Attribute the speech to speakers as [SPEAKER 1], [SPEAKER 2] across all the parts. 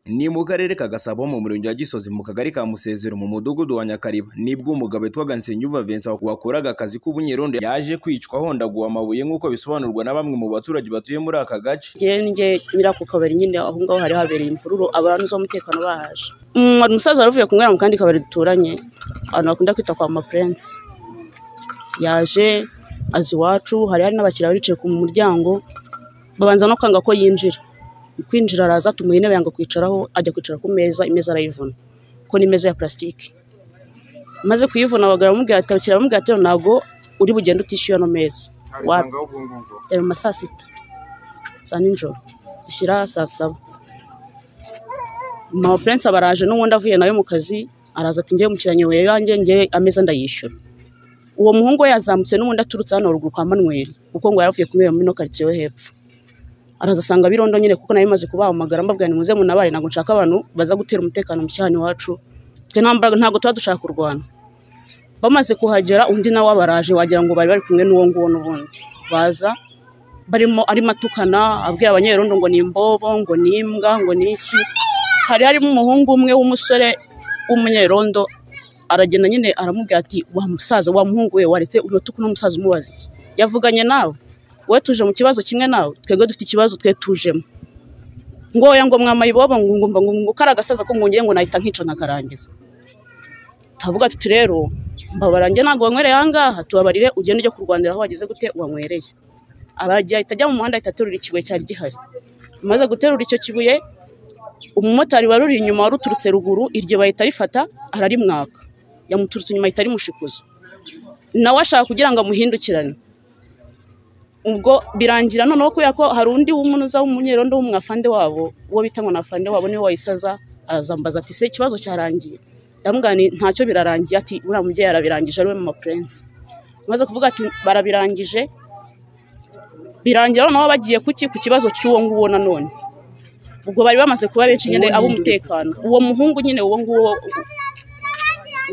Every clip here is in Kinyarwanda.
[SPEAKER 1] ni mu karere ka gasabo mu murenge wa gisozi mu kagari ka musezero mu mudugudu wa nyakariba nibwo umugabo witwaga nsenyuva vincent wakoraga akazi k'ubunyerondo yaje kwicwa ahondaguwe amabuye nk'uko bisobanurwa na bamwe mu baturage batuye muri aka gace
[SPEAKER 2] njye nyiri ako kabari nyine aho ngaho hari habereye imvururu abantu z'umutekano bahaje hari umusaza wari uvuye kunywera mu kandi kabari duturanye abantu bakunda kwita kwa mapurense yaje azi iwacu hari hari n'abakiriya bari bicaye ku muryango babanza no kwanga ko yinjira kwinjira araza tumuha intebe yanga kwicaraho ajya kwicara ku meza imeza arayivuna kuko ni imeza ya purasitike maze kuyivuna abagabo bamubwira ati abakiriya bamubwira ati ntabwo uri bugende utishyuye ano meza yari mu ma saa sita za nijoro zishyira saa saba mama purense aba araje n'ubundi avuye nawe mu kazi araza ati ngewe mukiranye we yanjye ngewe ameza ndayishyura uwo muhungu we yazamutse n'ubundi aturutse hano ruguru kwa manweri kuko ngo yaravuye kunywera muri ino karitsiye yo hepfo araza asanga birondo nyine kuko nawe imaze kubahamagara mbabwira ni muze munabare ntabwo nshaka abantu baza gutera umutekano mu cyane iwacu twe nta mbaraga ntabwo tuba dushaka kurwana bamaze kuhagera undi nawe abaraje wagira ngo bari bari kumwe n'uwo nguwo n'ubundi baza barimo arimo atukana abwira abanyerondo ngo ni imbobo ngo ni imbwa ngo ni iki hari harimo umuhungu umwe w'umusore w'umunyerondo aragenda nyine aramubwira ati wa musaza wa muhungu we waretse uratuku n'umusaza umubaza iki yavuganye nawe wowe tuje mu kibazo kimwe nawe twebwe dufite ikibazo twe tujemo ngo oya ngo mwama ibobo ngo ngumva ngo ngo kari agasaza ko ngongeye ngo nahita nkica nkakarangiza tuvuga tuti rero mbabarange ntabwo wanywereye ahangaha tubabarire ugende ujye kurwanira aho wageze gute wanywereye abaragiye ahita ajya mu muhanda ahita aterura ikibuye cyari gihari amaze guterura icyo kibuye umumotari wari uri inyuma wari uturutse ruguru iryo bahita rifata ararimwaka yamuturutse inyuma ahita arimushikuza nawe ashaka kugira ngo amuhindukirane ubwo birangira noneho kubera ko hari undi w'umunuza w'umunyerondo w'umwafande wabo uwo bita ngo nafande wabo niwe wayisaza arazambaza ati se ikibazo cyarangiye ndamugani ntacyo birarangiye ati uriya mubyeyi arabirangije ariwe mama purense maze kuvuga ati barabirangije birangira noneho bagiye kuki ku kibazo cy'uwo nguwo nanone ubwo bari bamaze kuba benshi nyine ab'umutekano uwo muhungu nyine uwo nguwo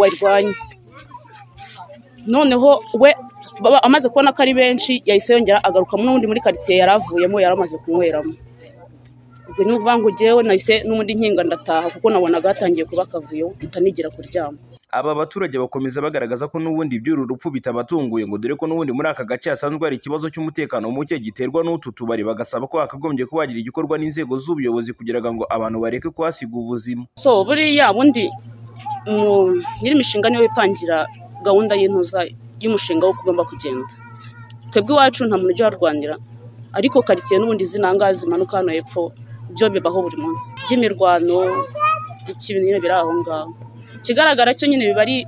[SPEAKER 2] warwanye noneho we amaze kubona ko ari benshi yahise yongera agaruka n'undi muri karitsiye yari avuyemo yari amaze kunyweramo ubwo ni ukuvuga ngo ngewe nahise n'ubundi nkinga ndataha kuko nabonaga hatangiye kuba akavuyo mutanigira kuryama
[SPEAKER 1] aba baturage bakomeza bagaragaza ko n'ubundi iby'uru rupfu bitabatunguye ngo dore ko n'ubundi muri aka gace hasanzwe hari ikibazo cy'umutekano muke giterwa n'utu tubari bagasaba ko hakagombye kuba hagira igikorwa n'inzego z'ubuyobozi kugira ngo abantu bareke kuhasiga ubuzima
[SPEAKER 2] so buriya bundi nyiri imishinga niwe wipangira gahunda y'intuza y'umushinga wo ugomba kugenda twebwe iwacu nta muntu ujya uharwanira ariko karitsiye n'ubundi zinangaha zimanuka hano hepfo byo bibaho buri munsi by'imirwano ikintu nyine biri aho ngaho ikigaragara cyo nyine biba ari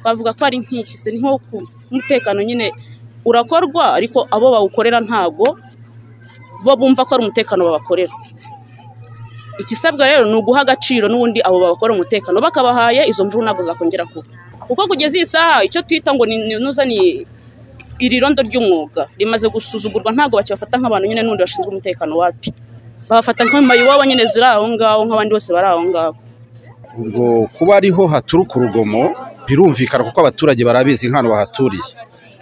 [SPEAKER 2] bavuga ko ari nk'iki se ni nko ku mutekano nyine urakorwa ariko abo bawukorera ntabwo bo bumva ko ari umutekano babakorera ikisabwa rero ni uguha agaciro n'ubundi abo babakora umutekano bakabahaye izo mvura ntabwo zakongera kuba kuko kugeza iyi saha icyo twita ngo ni iri rondo ry'umwuga rimaze gusuzugurwa ntabwo bakibafata nk'abantu nyine n'ubundi bashinzwe umutekano wapi babafata nk'amayiwabo nyine ziri aho ngaho nk'abandi bose bari aho ngaho
[SPEAKER 3] ubwo kuba ariho haturuka urugomo birumvikana kuko abaturage barabizi nk'ahantu bahaturiye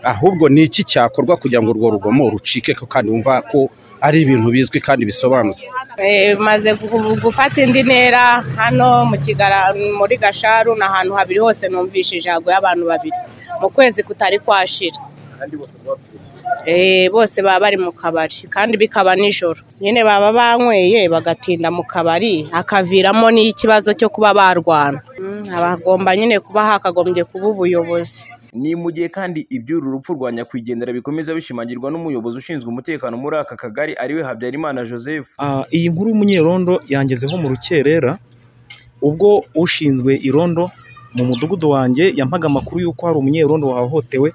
[SPEAKER 3] ahubwo ni iki cyakorwa kugira ngo urwo rugomo rucike kandi wumva ko ari ibintu bizwi kandi bisobanutse
[SPEAKER 4] bimaze gufata indi ntera hano muri gasharu ni ahantu habiri hose numvishije haguye abantu babiri mu kwezi kutari kwashira bose baba bari mu kabari kandi bikaba nijoro nyine baba banyweye bagatinda mu kabari hakaviramo n'ikibazo cyo kuba barwana habagomba nyine kuba hakagombye kuba ubuyobozi
[SPEAKER 1] ni mu gihe kandi iby'uru rupfu rwa nyakwigendera bikomeza bishimangirwa n'umuyobozi ushinzwe umutekano muri aka kagari ariwe habyarimana joseph
[SPEAKER 5] iyi nkuru y'umunyerondo yangezeho mu rukerera ubwo ushinzwe irondo mu mudugudu wanjye yampaga amakuru y'uko hari umunyerondo wahohotewe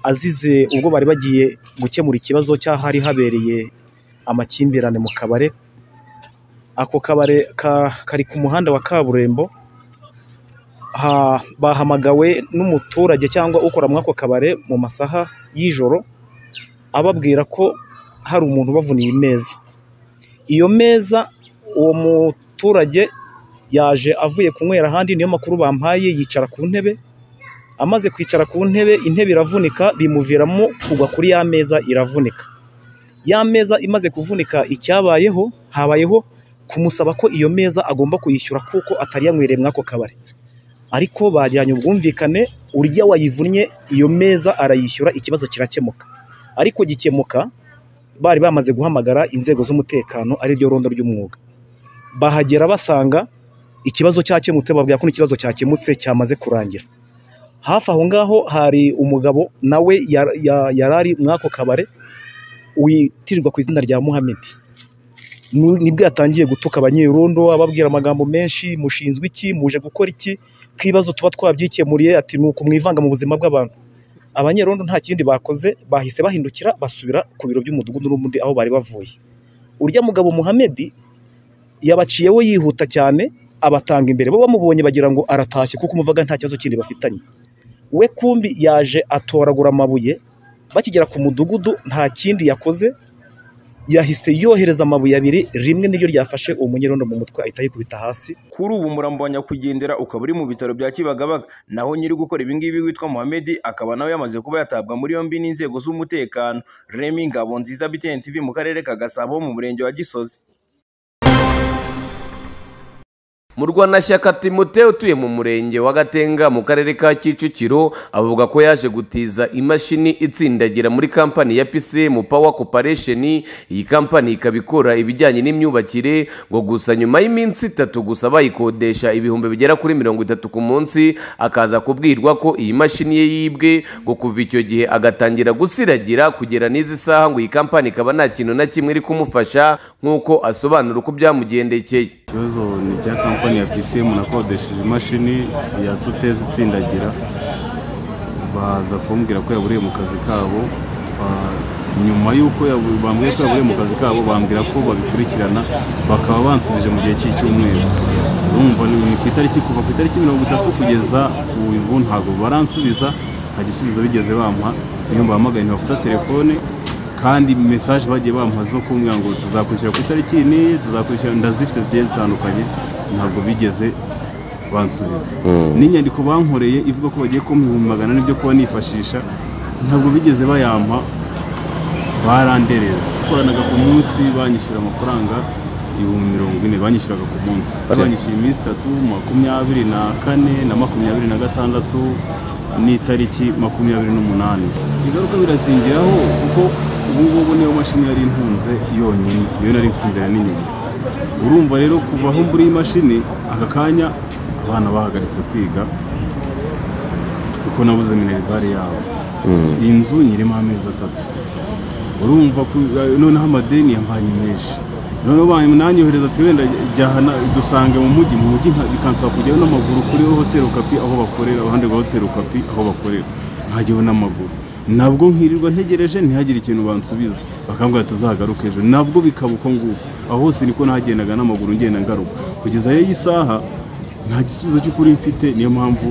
[SPEAKER 5] azize ubwo bari bagiye gukemura ikibazo cy'ahari habereye amakimbirane mu kabare ako kabare kari ku muhanda wa kaburimbo bahamagawe n'umuturage cyangwa ukora muri ako kabare mu masaha y'ijoro ababwira ko hari umuntu ubavuniye imeza iyo meza uwo muturage yaje avuye kunywera ahandi niyo makuru bampaye yicara ku ntebe amaze kwicara ku ntebe intebe iravunika bimuviramo kugwa kuri ya meza iravunika ya meza imaze kuvunika icyabayeho habayeho kumusaba ko iyo meza agomba kuyishyura kuko atari yanywereye muri ako kabari ariko bagiranye ubwumvikane urya wayivunnye iyo meza arayishyura ikibazo kirakemuka ariko gikemuka bari bamaze guhamagara inzego z'umutekano ari ryo rondo ry'umwuga bahagera basanga ikibazo cyakemutse babwira ko n'ikibazo cyakemutse cyamaze kurangira hafi aho ngaho hari umugabo nawe yar- ya- yari ari muri ako kabare witirirwa ku izina rya muhamedi Nu- nibwo yatangiye gutuka abanyerondo ababwira amagambo menshi mushinzwe iki muje gukora iki ko ibibazo tuba twabyikemuriye ati ni ukumwivanga mu buzima bw'abantu abanyerondo nta kindi bakoze bahise bahindukira basubira ku biro by'umudugudu n'ubundi aho bari bavuye urya mugabo muhamedi yabaciyeho yihuta cyane abatanga imbere bo bamubonye bagira ngo aratashye kuko umuvaga nta kibazo kindi bafitanye we kumbi yaje atoragura amabuye bakigera ku mudugudu nta kindi yakoze yahise yohereza amabuye abiri rimwe niryo ryafashe uwo munyerondo mu mutwe ahita yikubita hasi
[SPEAKER 1] kuri ubu umurambo wa nyakwigendera ukaba uri mu bitaro bya kibagabaga naho nyiri gukora ibingibi witwa muhamedi akaba nawe yamaze kuba yatabwa muri yombi n'inzego z'umutekano remi ngabo nziza btn tv mu karere ka gasabo mu murenge wa gisozi
[SPEAKER 6] Murwanashyaka Timote utuye mu murenge wa Gatenga mu karere ka Kicukiro avuga ko yaje gutiza imashini itsindagira muri kampani ya PCM Power Corporation iyi kampani ikaba ikora ibijyanye n'imyubakire ngo gusa nyuma y'iminsi itatu gusa bayikodesha ibihumbi bigera kuri mirongo itatu ku munsi akaza kubwirwa ko iyi mashini ye yibwe ngo kuva icyo gihe agatangira gusiragira kugera n'izi saha ngo iyi kampani ikaba nta kintu na kimwe iri kumufasha nk'uko asobanura uko byamugendekeye
[SPEAKER 7] ikibazo ni icya kampani ya pisimu nakodesheje imashini ya sutezi itsindagira baza kumbwira ko yaburiye mu kazi kabo Ba- nyuma y'uko yabu- bambwiye ko yaburiye mu kazi kabo bambwira ko babikurikirana bakaba bansubije mu gihe cy'icyumweru urumva ni ni ku itariki kuva ku itariki mirongo itatu kugeza ubu ntabwo baransubiza nta gisubizo bigeze bampa niyo mbahamagaye ntibafata telefone kandi mesaje bagiye bamuha zo kumbwira ngo tuzakwishyura ku itariki iyi n'iyi tuzakwishyura ndazifite zigiye zitandukanye ntabwo bigeze bansubiza n'inyandiko bankoreye ivuga ko bagiye kumpa ibihumbi magana ane byo kuba nifashisha ntabwo bigeze bayampa barandereza koranaga ku munsi banyishyura amafaranga ibihumbi mirongo ine banyishyuraga ku munsi banyishyuye iminsi itatu makumyabiri na kane na makumyabiri na gatandatu n'itariki makumyabiri n'umunani ingaruka birazingiraho kuko ubu ngubu niyo mashini yari intunze yonyine niyo nari mfite imbere n'inyuma urumva rero kuva aho mbura iyi mashini aka kanya abana bahagaritse kwiga kuko nabuze minerivare yabo iyi nzu nyirimo amezi atatu urumva ku- noneho amadeni yambanye menshi noneho ba- nanyohereza ati wenda jyaha na- dusange mu mujyi mu mujyi nka- bikansaba kujyayo n'amaguru kuri hoteli okapi aho bakorera iruhande rwa hoteli okapi aho bakorera nkajyaho n'amaguru nabwo nkirirwa ntegereje ntihagire ikintu bansubiza bakambwira tuzagaruka ejo nabwo bikaba uko nguko aho hose niko nahagendaga n'amaguru ngenda ngaruka kugeza rero iyi saha nta gisubizo cy'ukuri mfite niyo mpamvu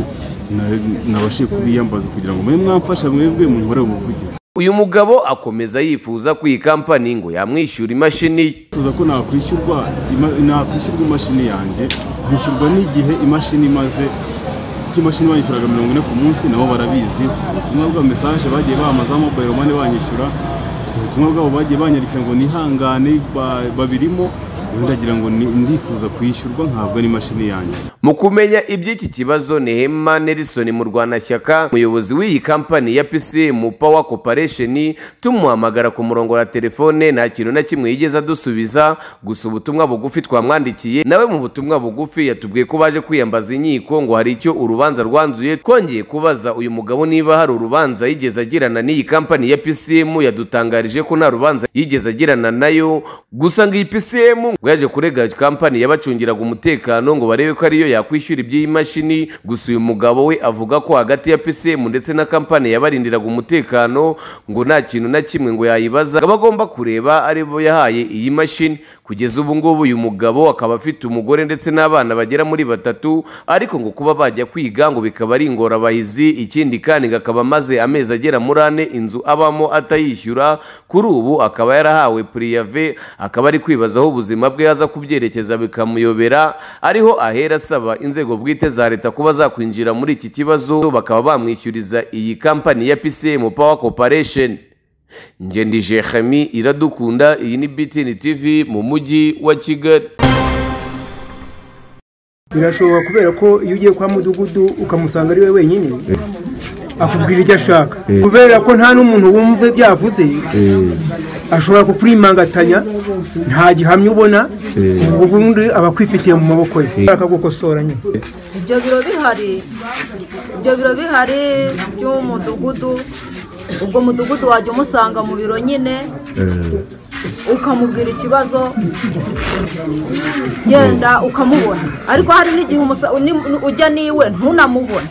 [SPEAKER 7] na- nabashije kubiyambaza kugira ngo mube mwamfasha mwebwe munkorere ubuvugizi
[SPEAKER 6] uyu mugabo akomeza yifuza ko iyi kampani ngo yamwishyura imashini ye
[SPEAKER 7] tuza ko nakwishyurwa ima- nakwishyurwa imashini yanjye nkishyurwa n'igihe imashini imaze kuko imashini banyishyuraga mirongo ine ku munsi nabo barabizi mfite ubutumwa bwa mesaje bagiye bamamaza mobayiro mani banyishyura mfite ubutumwa bwabo bagiye banyandikira ngo nihangane ba- babirimo rero ndagira ngo ni- ndifuza kwishyurwa nkahabwa n'imashini yanjye
[SPEAKER 6] mu kumenya iby'iki kibazo ni hema nelson murwanashyaka umuyobozi w'iyi kampani ya pcm power corporation tumuhamagara ku murongo wa telefone nta kintu na kimwe yigeze adusubiza gusa ubutumwa bugufi twamwandikiye nawe mu butumwa bugufi yatubwiye ko baje kwiyambaza inkiko ngo hari icyo urubanza rwanzuye twongeye kubaza uyu mugabo niba hari urubanza yigeze agirana n'iyi kampani ya pcm yadutangarije ko nta rubanza yigeze agirana nayo gusa ngo iyi pcm ngo yaje kurega kampani yabacungiraga umutekano ngo barebe ko ariyo yakwishyura iby'iyi mashini gusa uyu mugabo we avuga ko hagati ya pcm ndetse na kampani yabarindiraga umutekano ngo nta kintu na kimwe ngo yayibaza ngo agomba kureba aribo yahaye iyi mashini kugeza ubu ngubu uyu mugabo akaba afite umugore ndetse n'abana bagera muri batatu ariko ngo kuba bajya kwiga ngo bikaba ari ingorabahizi ikindi kandi ngo akaba amaze amezi agera muri ane inzu abamo atayishyura kuri ubu akaba yarahawe puriyave akaba ari kwibazaho ubuzima bwe yaza kubyerekeza bikamuyobera ariho ahera asaba inzego bwite za leta kuba zakwinjira muri iki kibazo bakaba bamwishyuriza iyi kampani ya PCM Power Corporation Ngendije Khami iradukunda iyi ni BTN TV mu mujyi wa Kigali
[SPEAKER 8] birashoboka kubera ko iyo ugiye kwa mudugudu ukamusanga ari we wenyine akubwira ibyo ashaka kubera ko nta n'umuntu wumva ibyo yavuze ashobora kukurimangatanya nta gihamya ubona ubundi aba akwifitiye mu maboko ye akagukosora nyine
[SPEAKER 9] ibyo biro bihari ibyo biro bihari by'umudugudu ubwo mudugudu wajya umusanga mu biro nyine ukamubwira ikibazo yenda ukamubona ariko hari n'igihe umusa- uni- ujya niwe ntunamubone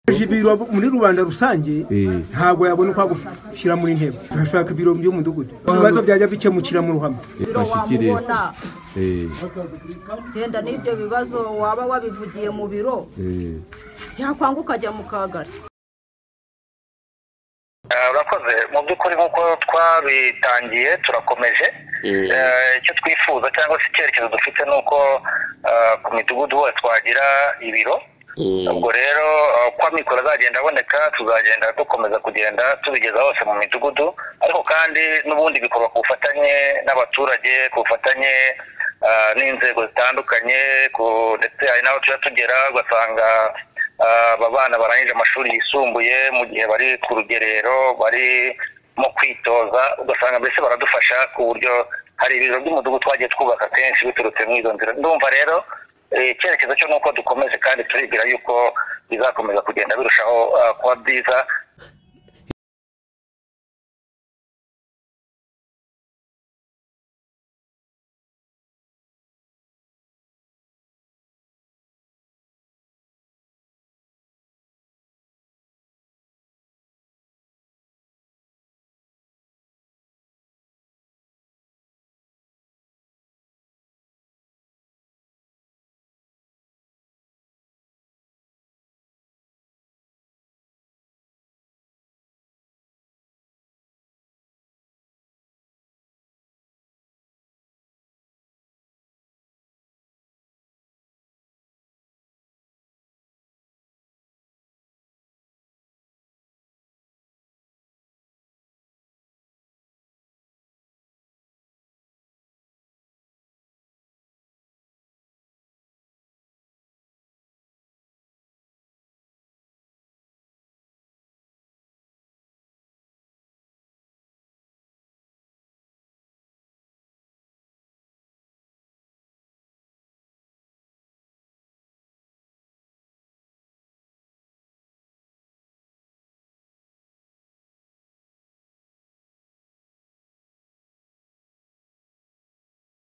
[SPEAKER 8] aje ibiro muri rubanda rusange ntabwo yabona uko agushyira muri ntebe turashaka ibiro by'umudugudu ibibazo byajya bikemukira mu ruhame
[SPEAKER 9] biro wamubona yenda n'ibyo bibazo waba wabivugiye mu biro byakwanga ukajya mu kagari
[SPEAKER 10] Eh, urakoze mu by'ukuri nk'uko twabitangiye turakomeje Eh, icyo twifuza cyangwa se icyerekezo dufite ni uko eh, ku midugudu hose twagira ibiro ubwo rero eh, uko amikoro azagenda aboneka tuzagenda dukomeza kugenda tubigeza hose mu midugudu ariko kandi n'ubundi bikorwa ku bufatanye n'abaturage ku bufatanye eh, n'inzego zitandukanye ku- ndetse hari n'aho tujya tugera ugasanga Ah, aba bana barangije amashuri yisumbuye mu gihe bari ku rugerero barimo kwitoza ugasanga mbese baradufasha ku buryo hari ibiro by'umudugudu twagiye twubaka kenshi biturutse muri izo nzira ndumva rero eh, icyerekezo cyo ni uko dukomeze kandi turibwira yuko bizakomeza kugenda birushaho ah, kuba byiza